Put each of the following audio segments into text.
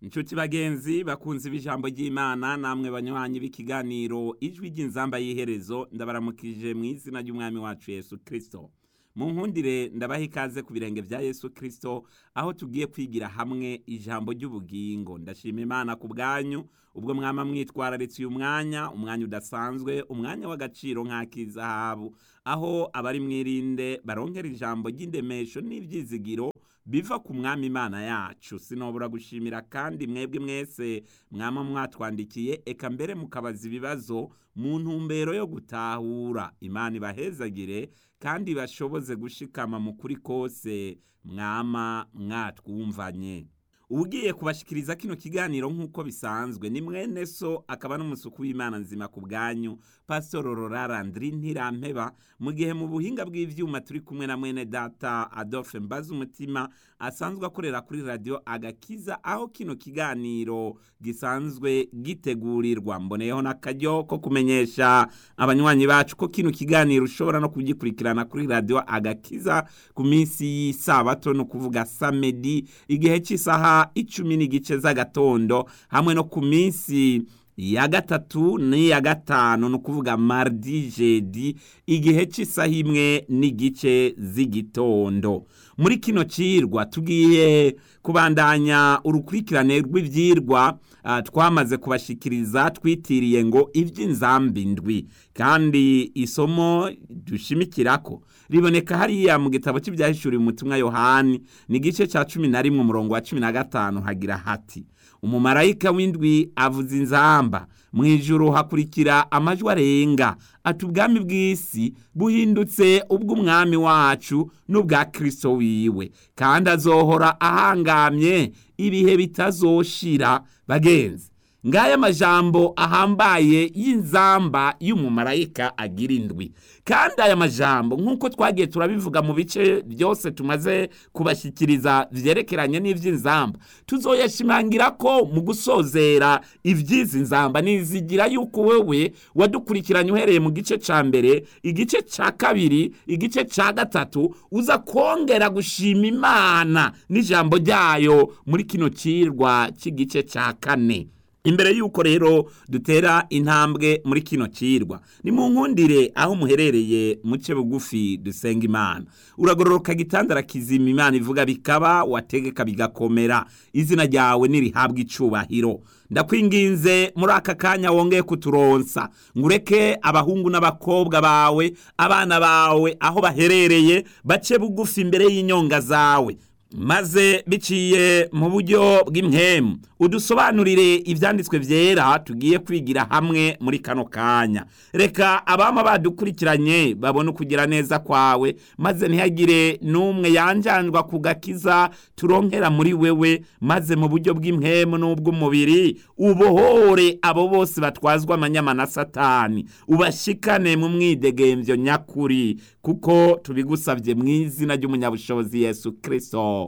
inshuti bagenzi bakunze ibijambo ry'imana namwe banywanyi b'ikiganiro ijwi ry'inzamba y'iherezo ndabaramukije mu izina ry'umwami wacu yesu kirisito mu nkundire ndabaha ikaze ku birenge bya yesu kirisito aho tugiye kwigira hamwe ijambo ry'ubugingo ndashima imana ku bwanyu ubwo mwama mwitwararitse uyu mwanya umwanya udasanzwe umwanya w'agaciro nk'ak'izahabu aho abari mwirinde baronkera ijambo ry'indemesho n'ibyizigiro biva ku mwami imana yacu sinobura gushimira kandi mwebwe mwese mwama mwatwandikiye eka mbere mukabaza ibibazo mu ntumbero yo gutahura imana ibahezagire kandi bashoboze gushikama mu kuri kose mwama mwatwumvanye ugiye kubashikiriza kino kiganiro nk'uko bisanzwe ni mwene so akaba n'umusuku w'imana nzima ku bwanyu pasitoro rorarandiri ntirampeba mu gihe mu buhinga bw'ivyuma turi kumwe na mwene data adolphe mbaza umutima asanzwe akorera kuri radiyo agakiza aho kino kiganiro gisanzwe gitegurirwa mboneyeho n'akaryo ko kumenyesha abanywanyi bacu ko kino kiganiro ushobora no kugikurikirana kuri radiyo agakiza ku minsi y'isabato ni ukuvuga samedi igihe cy'isaha icumi n'igice z'agatondo hamwe no ku minsi ya gatatu n'iya gatanu ni ukuvuga mardi jedi igihe cy'isaha imwe n'igice z'igitondo muri kino cirwa tugiye kubandanya urukurikirane rw'ivyirwa uh, twamaze kubashikiriza twitiriye ngo ivy'inzambi ndwi kandi isomo dushimikirako riboneka hariya mu gitabo cy'ibyahishuriwe umutumwa yohani ni igice cya cumi na rimwe umurongo wa cumi na gatanu hagira hati umumarayika w'indwi avuza inzamba mu ijuru hakurikira amajwi arenga ati ubwami bw'isi buhindutse ubw'umwami wacu n'ubwa kirisito wiwe kandi azohora ahangamye ibihe bitazoshira bagenzi ngaya majambo ahambaye y'inzamba y'umumarayika agira indwi kandi aya majambo nk'uko twagiye turabivuga mu bice byose tumaze kubashyikiriza byerekeranye n'iby'inzamba tuzoyashimangira ko mu gusozera iby'izi nzamba nizigira yuko wewe wadukurikiranye uhereye mu gice cya mbere igice cya kabiri igice cya gatatu uza kongera gushima imana n'ijambo ryayo muri kino kirwa cy'igice cya kane imbere y'uko rero dutera intambwe muri kino cirwa ni mu nkundire aho muherereye muce bugufi dusenga imana uragororoka gitandara kizima imana ivuga bikaba wategeka bigakomera izina ryawe nirihabwa icubahiro ndakwinginze muri aka kanya wongeye kuturonsa ngureke abahungu n'abakobwa bawe abana bawe aho baherereye bace bugufi imbere y'inyonga zawe maze biciye mu buryo bw'impemu udusobanurire ibyanditswe byera tugiye kwigira hamwe muri kano kanya reka abama badukurikiranye babone ukugira neza kwawe maze ntihagire n'umwe yanjanjwa ku gakiza turonkera muri wewe maze mu buryo bw'impemu n'ubw'umubiri ubohore abo bose batwazwa amanyama na satani ubashikane mu mwidegembyo nyakuri kuko tubigusabye mu izina ry'umunyabushobozi yesu kirisito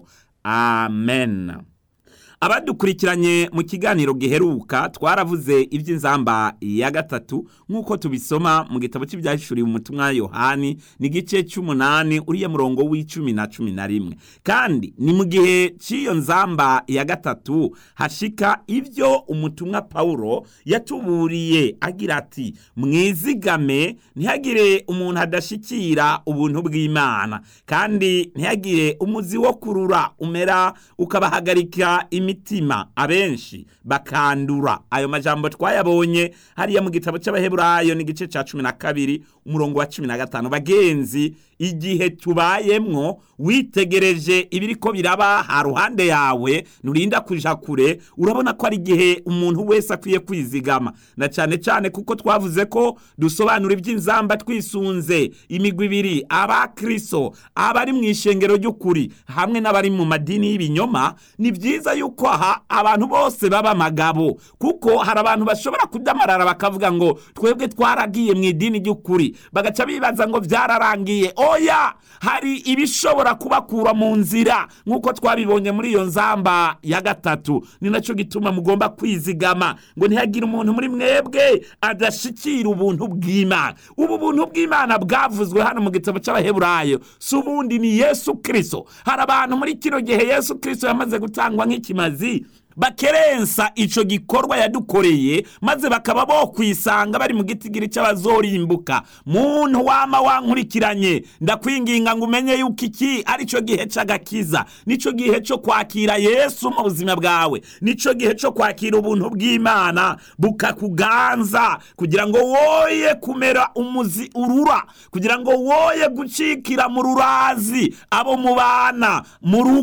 amen abadukurikiranye mu kiganiro giheruka twaravuze iby'inzamba ya gatatu nk'uko tubisoma mu gitabo cy'ibyahishuriwe umutumwa yohani ni igice cy'umunani uriya murongo w'icumi na cumi na rimwe kandi ni mu gihe cy'iyo nzamba ya gatatu hashika ibyo umutumwa pawulo yatuburiye agira ati mwizigame ntihagire umuntu adashikira ubuntu bw'imana kandi ntihagire umuzi wo kurura umera ukabahagarika imitima abenshi bakandura ayo majambo twayabonye hariya mu gitabo cy'abaheburayo n'igice cya cumi na kabiri umurongo wa cumi na gatanu bagenzi igihe tubayemwo witegereje ibiri ko biraba ha ruhande yawe nurinda kuja kure urabona ko ari igihe umuntu wese akwiye kwizigama na cyane cyane kuko twavuze ko dusobanura iby'inzamba twisunze imigwi ibiri abakristo abari mu ishengero ry'ukuri hamwe n'abari mu madini y'ibinyoma ni byiza yuko aha abantu bose baba amagabo kuko hari abantu bashobora kudamarara bakavuga ngo twebwe twaragiye mu idini ry'ukuri bagaca bibaza ngo byararangiye oya hari ibishobora kubakura mu nzira nk'uko twabibonye muri iyo nzamba ya gatatu ni nacyo gituma mugomba kwizigama ngo ntihagire umuntu muri mwebwe adashikira ubuntu bw'imana ubu buntu bw'imana bwavuzwe hano mu gitabo cy'abaheburayo si ubundi ni yesu kirisito hari abantu muri kino gihe yesu kirisito yamaze gutangwa nk'ikimazi bakerensa ico gikorwa yadukoreye maze bakaba bo kwisanga bari mu gitigiri c'abazorimbuka muntu wama wankurikiranye ndakwinginga ngo umenye yuko iki ari cyo gihe c'agakiza nico gihe co kwakira yesu mu buzima bwawe nico gihe co kwakira ubuntu bw'imana bukakuganza kugira ngo woye kumera umuzi urura kugira ngo woye gucikira mu rurazi abo mubana mu rugo